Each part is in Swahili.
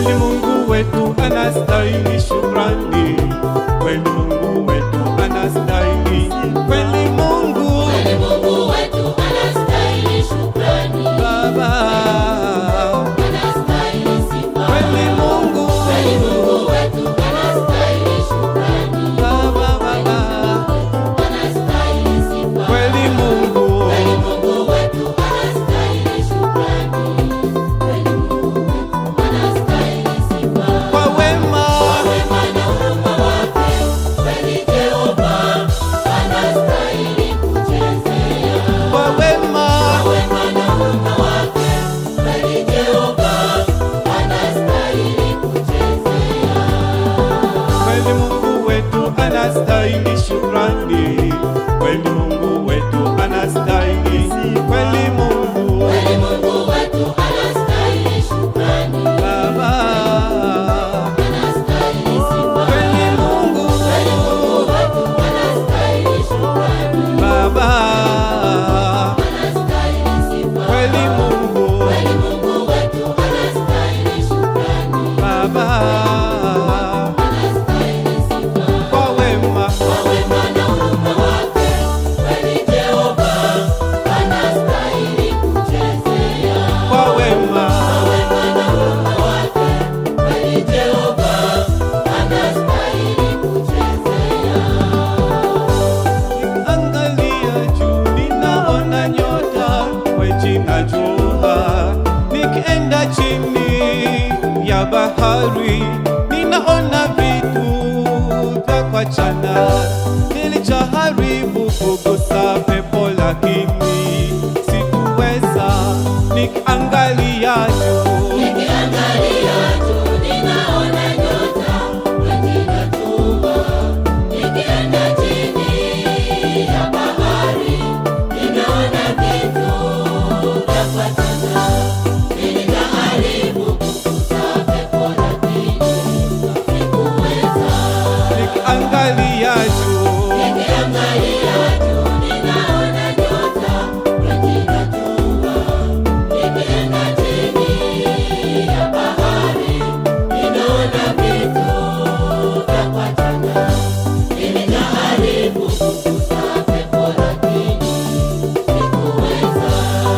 Kweli Mungu wetu anastahili shukrani, kweli Mungu wetu anastahili, kweli Mungu Kweli Mungu wetu anastahili shukrani, Baba, anastahili sifa. kweli Mungu Kweli Mungu wetu anastahili shukrani, Baba, Baba, anastahili sifa. kweli Mungu Kweli Mungu wetu anastahili shukrani, kweli Mungu wetu anastahili sifa. kwa wema Wema na huruma wake, kweli Jehova anastahili kuchezea. kwa wema Wema na huruma wake, kweli Jehova anastahili kuchezea. kweli Mungu wetu anastahili shukrani, kweli Mungu wetu anastahili, kweli Mungu Kweli Mungu wetu anastahili shukrani, Baba, anastahili sifa. kweli Mungu Kweli Mungu wetu anastahili shukrani, Baba, anastahili sifa. kweli Mungu Kweli Mungu wetu anastahili shukrani, Baba, anastahili sifa. kwa wema Kwa wema na huruma wake, kweli Jehova anastahili kuchezea. kwa wema Kwa wema na huruma wake, kweli Jehova anastahili kuchezea. Angalia juu ninaona nyota weji na jua, nikienda chini ya bahari ninaona vitu vya kuachana. Nilijaribu kugusa pepo lakini sikuweza, nikiangalia juu Nikiangalia juu ninaona nyota, maji na jua. Nikienda chini ya bahari, ninaona vitu vya kuachana. Nilijaribu kugusa pepo lakini sikuweza. nikiangalia juu Nikiangalia juu ninaona nyota, maji na jua. Nikienda chini ya bahari, ninaona vitu vya kuachana. Nilijaribu kugusa pepo lakini sikuweza.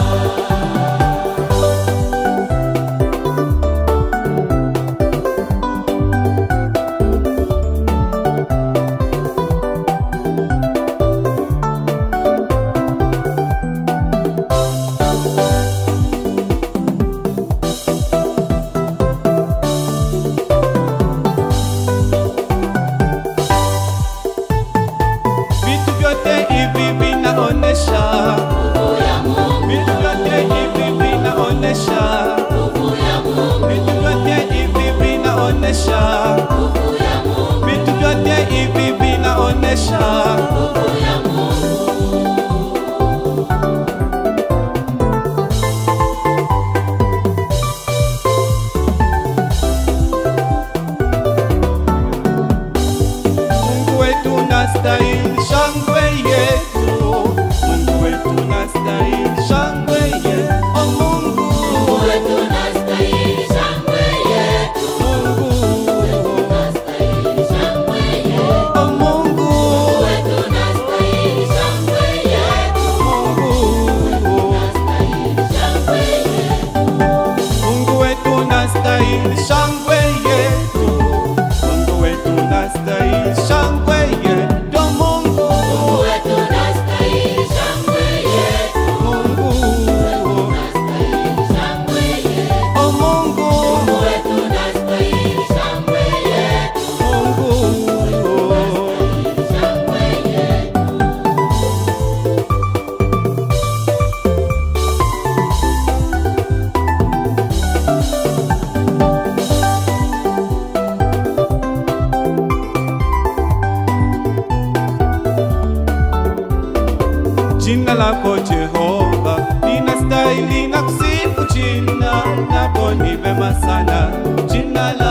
vitu vyote hivi vinaonesha Nguvu ya Mungu, vitu vyote hivi vinaonesha nguvu ya Mungu, vitu vyote hivi vinaonesha nguvu ya Mungu, vitu vyote hivi vinaonesha nguvu ya Mungu. Mungu wetu nastahili shangwe yetu Mungu wetu nastahili shangwe yetu oh Mungu Mungu wetu anastahili shangwe yetu, Mungu anastahili shangwe yetu. oh Mungu Mungu wetu anastahili shangwe yetu, Mungu anastahili shangwe yetu. Mungu wetu nastahili shangwe yetu Mungu wetu nastahili shangwe yetu oh Mungu Mungu wetu anastahili shangwe yetu, Mungu anastahili shangwe yetu. oh Mungu Mungu wetu anastahili shangwe yetu, Mungu shangwe yetu. Jina lako Jehova linastahili na kusifu, jina lako ni vema sana, jina lako